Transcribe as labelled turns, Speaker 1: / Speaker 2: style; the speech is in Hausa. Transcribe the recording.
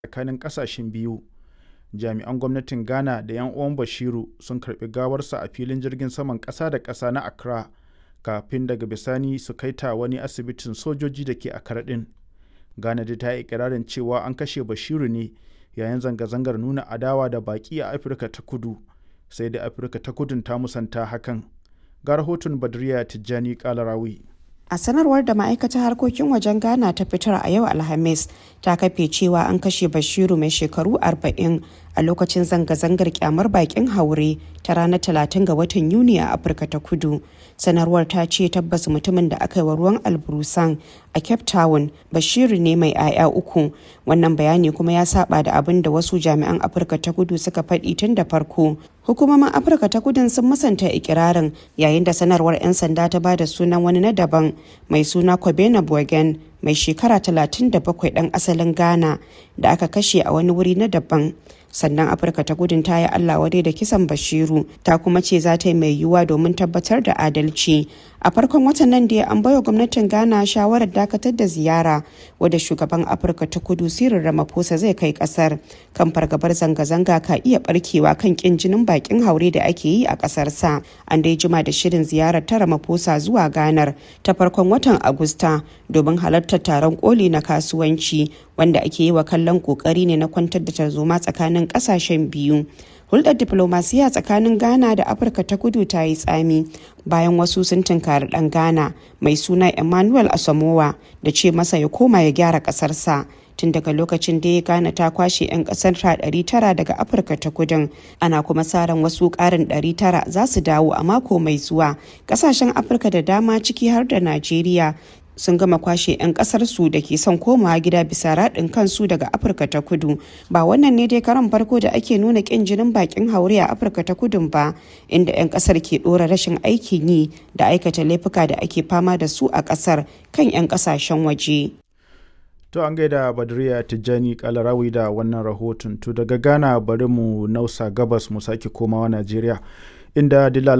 Speaker 1: tsakanin ƙasashen biyu. Jami'an gwamnatin Ghana da 'yan uwan Bashiru sun karɓi gawarsa a filin jirgin saman ƙasa da ƙasa na Accra kafin daga bisani su kai ta wani asibitin sojoji da ke Accra ɗin. Ghana dai ta yi ikirarin cewa an kashe Bashiru ne yayin zanga-zangar nuna adawa da baƙi a Afirka ta Kudu, sai dai Afirka ta Kudun ta musanta hakan. Ga rahoton Badriya Tijjani Kalarawi.
Speaker 2: A sanarwar da ma'aikatar harkokin wajen Ghana ta fitar a yau Alhamis ta kafe cewa an kashe Bashiru mai shekaru 40 a lokacin zanga-zangar kyamar bakin haure ta ranar 30 ga watan Yuni a Afirka ta Kudu. Sanarwar ta ce tabbas mutumin da aka yi wa ruwan alburusan a Cape Town Bashiru ne mai 'ya'ya uku. Wannan bayani kuma ya saba da abin da wasu jami'an Afirka ta Kudu suka faɗi tun da farko. Hukumomin Afirka ta Kudun sun musanta ikirarin yayin da sanarwar 'yan sanda ta ba da sunan wani na daban mai suna Kobena Bogen mai shekara 37 ɗan asalin Ghana da aka kashe a wani wuri na daban. sannan afirka ta gudun ta yi allah wadai da kisan bashiru ta kuma ce za ta yi mai yiwuwa domin tabbatar da adalci a farkon watan nan da an baiwa gwamnatin ghana shawarar dakatar da ziyara wadda shugaban afirka ta kudu sirin ramaphosa zai kai kasar kan fargabar zanga-zanga ka iya barkewa kan kin jinin bakin haure da ake yi a kasar sa an dai jima da shirin ziyarar ta ramaphosa zuwa ganar ta farkon watan agusta domin halartar taron koli na kasuwanci wanda ake yi wa kallon kokari ne na kwantar da tarzoma tsakanin kasashen biyu hulɗar diplomasiya tsakanin ghana da afirka ta kudu ta yi tsami bayan wasu sun tunkari ɗan ghana mai suna emmanuel asamowa da ce masa ya koma ya gyara ƙasarsa tun daga lokacin da ya gane ta kwashe 'yan kasar ta 900 daga afirka ta kudin ana kuma sa ran wasu karin 900 za su dawo a mako mai zuwa kasashen afirka da dama ciki har da najeriya sun gama kwashe 'yan kasar su da ke son komawa gida bisa raɗin kansu daga afirka ta kudu ba wannan ne dai karan farko da ake nuna ƙin jinin bakin haure a afirka ta kudun ba inda 'yan kasar ke ɗora rashin aikin yi da aikata laifuka da ake fama da su a kasar kan 'yan kasashen waje
Speaker 1: To an gaida Badriya Tijjani Kalarawi da wannan rahoton. To daga Ghana bari mu nausa gabas mu sake komawa Najeriya inda